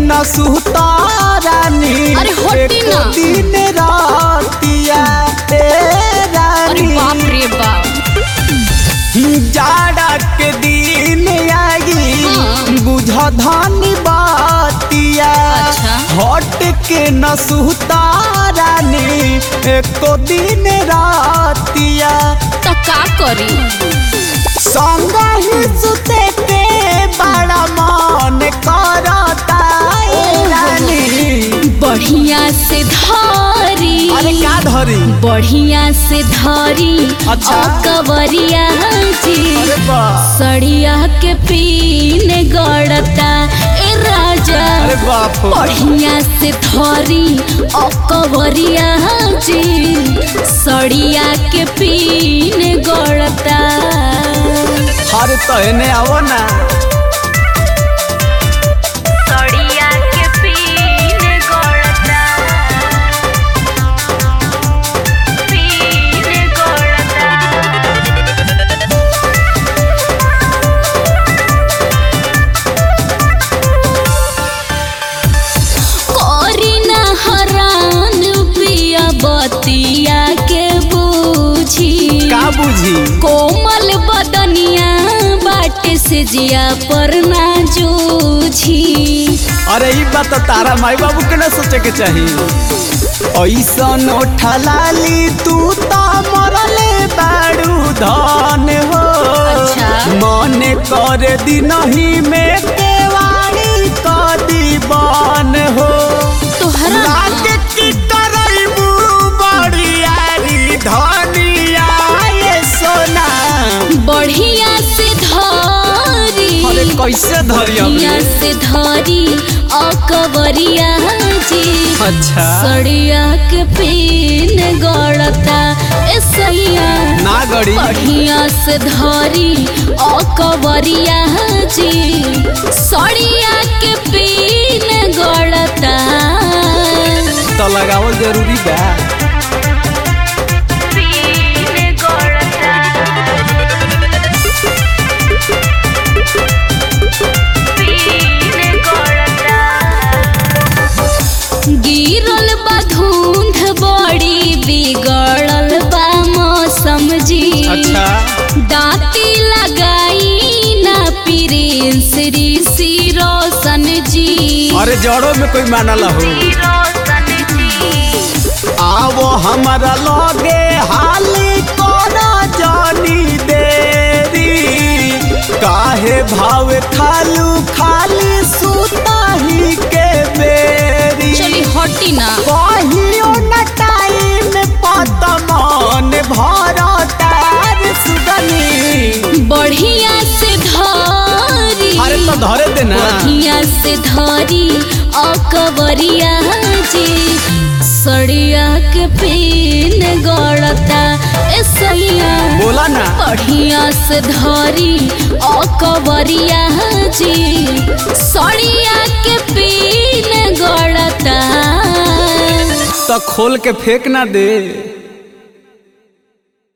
न सुतारानी अरे हटी एको ना। दिन रातिया ए अरे रानी बाप रे बाप जाड़ा के दिन आई हाँ। बुझ धनी बातिया अच्छा। हट के न सुतारानी एको दिन रातिया तो का करी संग ही सुते के बड़ा मन करता ए रानी बढ़िया से धरी अरे का धरी बढ़िया से धरी अच्छा। कवरिया जी अरे वाह सड़िया के पीने गड़ता ए राजा अरे बाप रे। बढ़िया से धरी कवरिया जी सड़िया के पीने गड़ता अरे तो एने आओ ना सड़िया के पीने गड़ता पीने गड़ता करीना हरान पिया बतिया के बूझी का बुझी कोमल बदनिया बाटे से जिया पर ना जूझी अरे ई बात तो तारा माई बाबू के ना सोचे के चाहिए ऐसन ठलाली तू तो मरले बाड़ू धन हो अच्छा। मन कर दिनही में केवाड़ी कदी बन हो तोहरा लागे की करैबू बड़ियारी धनिया ये सोना बढ़िया से धरी अरे कैसे धरी बढ़िया से धरी अकबरिया जी अच्छा सड़िया के पीन गड़ता ए सैया ना गड़ी बढ़िया से धरी अकबरिया जी सड़िया के पीन गड़ता तो लगावल जरूरी बा पीन गड़ता पीन गड़ता गिरल बा धुंध बड़ी बिगड़ल बा मौसम जी अच्छा दाती लगाई ना प्रिंस ऋषि रोशन जी अरे जड़ों में कोई मानल हो रोशन जी आवो हमारा लगे हाली कोना जानी देरी काहे भाव खालू खाली सुता ही के बेरी चली हटी ना कहियो न टाइम पत मन भरतार सुगनी बढ़िया से धरी अरे तो धरे देना बढ़िया से धरी अकबरिया जी सड़िया के पीन गड़ता ए सैया बोला ना बढ़िया से धरी अकबरिया जी सड़िया के पीन गड़ता तो खोल के फेंक ना दे